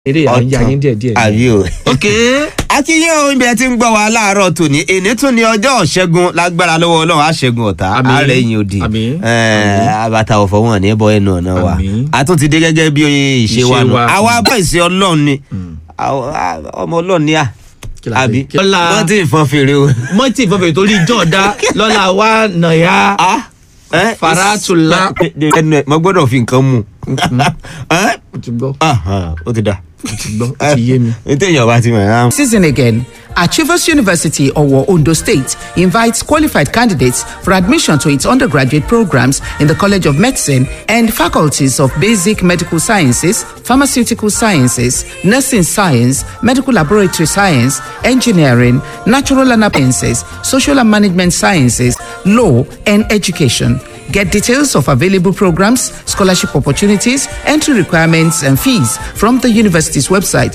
eré àyà yín díẹ̀ díẹ̀. àbí o. ok akínyìn ohun ibi ẹ ti ń gbọ́ wa láàárọ̀ tòní èní tún ní ọjọ́ ṣẹ́gun lágbára lọ́wọ́ ọlọ́run àṣẹ́gun ọ̀tá Àmín. ààrẹ yìí òdì Àmín. abata ọ̀fọ̀ wọn ní bọ́ ẹnu ọ̀nà wa Àmín. a tún ti dé gẹ́gẹ́ bí ìṣe wa Ìṣe nù wa. àwa bọ́ ìṣe ọlọ́run ni Àwa- à, ọmọ ọlọ́run ni à Kí la àbí fẹ́? Kí la- wọ́n ti fọn fèrè o. mọ́tì ìfọ̀fẹ̀ torí jọ̀ọ́dá lọ́la wa nàyà Eh, Faratula. ẹnu ẹ mo gbọ́dọ̀ fi nǹkan mu Eh? ó ti gbọ́ Aha, ó ti dà ó ti gbọ́ ó ti yé mi. ní téèyàn bá ti mọ̀ ẹ́ Season again. Achievers University, Owo Ondo State, invites qualified candidates for admission to its undergraduate programs in the College of Medicine and faculties of Basic Medical Sciences, Pharmaceutical Sciences, Nursing Science, Medical Laboratory Science, Engineering, Natural and Sciences, Social and Management Sciences, Law, and Education. Get details of available programs, scholarship opportunities, entry requirements, and fees from the university's website,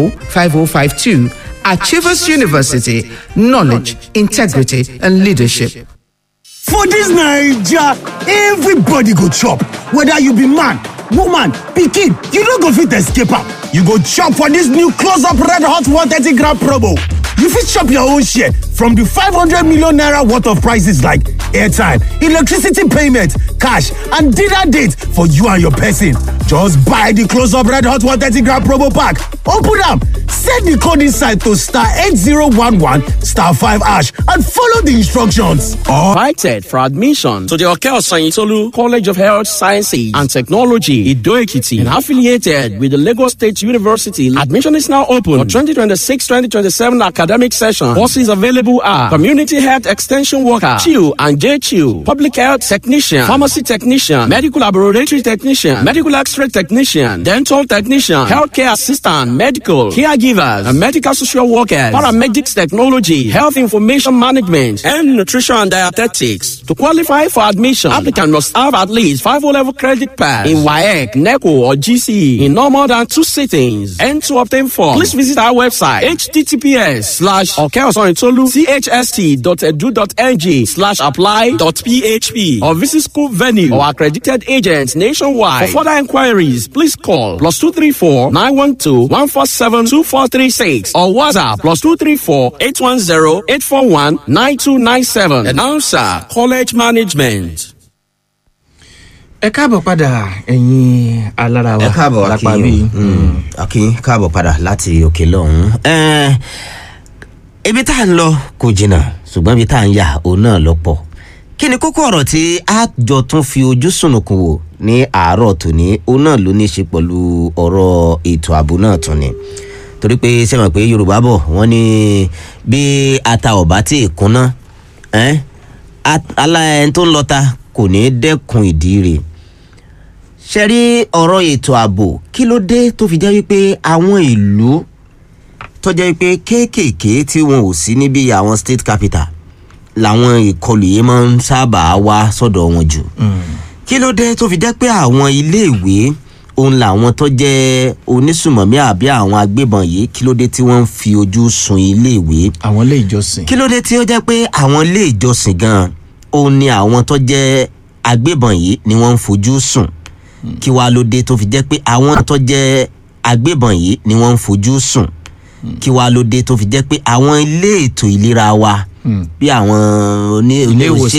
5052. Achievers University, knowledge, integrity, and leadership. For dis naija, everybody go chop, whether you be man, woman, pikin, you no go fit escape am. You go chop for dis new close up red hot 130 gram promo. You fit chop your own share from di 500 million naira worth of prices like airtime, electricity payment, cash and dinner date for you and your person. Just buy di close up red hot 130 gram promo pack, open am, set di code inside to star 8011 star 5 hash and follow di instructions. Or invited for admission to the Okel Sanyitolu College of Health Sciences and Technology, Ido Ekiti, and affiliated with the Lagos State University. Admission is now open for 2026-2027 academic session. Courses available are Community Health Extension Worker, CHIU and JCHIU, Public Health Technician, Pharmacy Technician, Medical Laboratory Technician, Medical X-ray Technician, Dental Technician, Healthcare Assistant, Medical, Caregivers, and Medical Social Workers, Paramedics Technology, Health Information Management, and Nutrition and Dietetics. To qualify for admission, applicant must have at least five O-level credit pass in WAEC, NECO, or GCE in no more than two sittings. And to obtain form, please visit our website https slash okeosonitolu chst.edu.ng slash apply dot php or visit school venue or accredited agents nationwide. For further inquiries, please call plus two three four nine one two one four seven two four three six or WhatsApp plus two three four eight one zero eight four one nine two nine seven. Announcer College Management. ẹ káàbọ̀ padà ẹ̀yin alára wa ẹ káàbọ̀ lápá bíi. akin akin káàbọ̀ padà láti òkè lọ́hún. Ẹ́ẹ̀, ibi tá à ń lọ kò jìnnà ṣùgbọ́n ibi tá à ń yà òun náà lọ pọ̀ kí ni kókó ọ̀rọ̀ tí a jọ tún fi ojú sùnùkùn wò ní àárọ̀ tòní òun náà ló ní í ṣe pẹ̀lú ọ̀rọ̀ ètò ààbò náà tún ni torí pé sẹ́wọ̀n pé yorùbá bọ̀ wọ́n ní bí ata ọ̀bá tí ì kúnná ẹ́n, at- alá ẹni tó ń lọta kò ní í dẹ́kun ìdí rẹ̀ ṣe rí ọ̀rọ̀ ètò ààbò kí ló dé tó fi jẹ́ wípé àwọn ìlú tó jẹ́ wípé kéékèèké tí wọn ò sí níbi àwọn state capital làwọn ìkọlù yìí máa ń sábà wá sọ́dọ̀ wọn jù kí ló dé tó fi jẹ́ pé àwọn iléèwé òun làwọn tó jẹ́ onísùmọ̀mí àbí àwọn agbébọn yìí kí ló dé tí wọ́n ń fi ojú sun iléèwé àwọn ilé ìjọsìn. kí ló dé tí ó jẹ́ pé àwọn ilé ìjọsìn gan-an òun ni àwọn tó jẹ́ agbébọn yìí ni wọ́n ń fojú sùn kí wàá ló dé tó fi jẹ́ pé àwọn tó jẹ́ agbébọn yìí ni wọ́n ń fojú sùn kí wàá ló dé tó fi jẹ́ pé àwọn ilé ètò ìlera wa bí àwọn oní Ilé ìwòsàn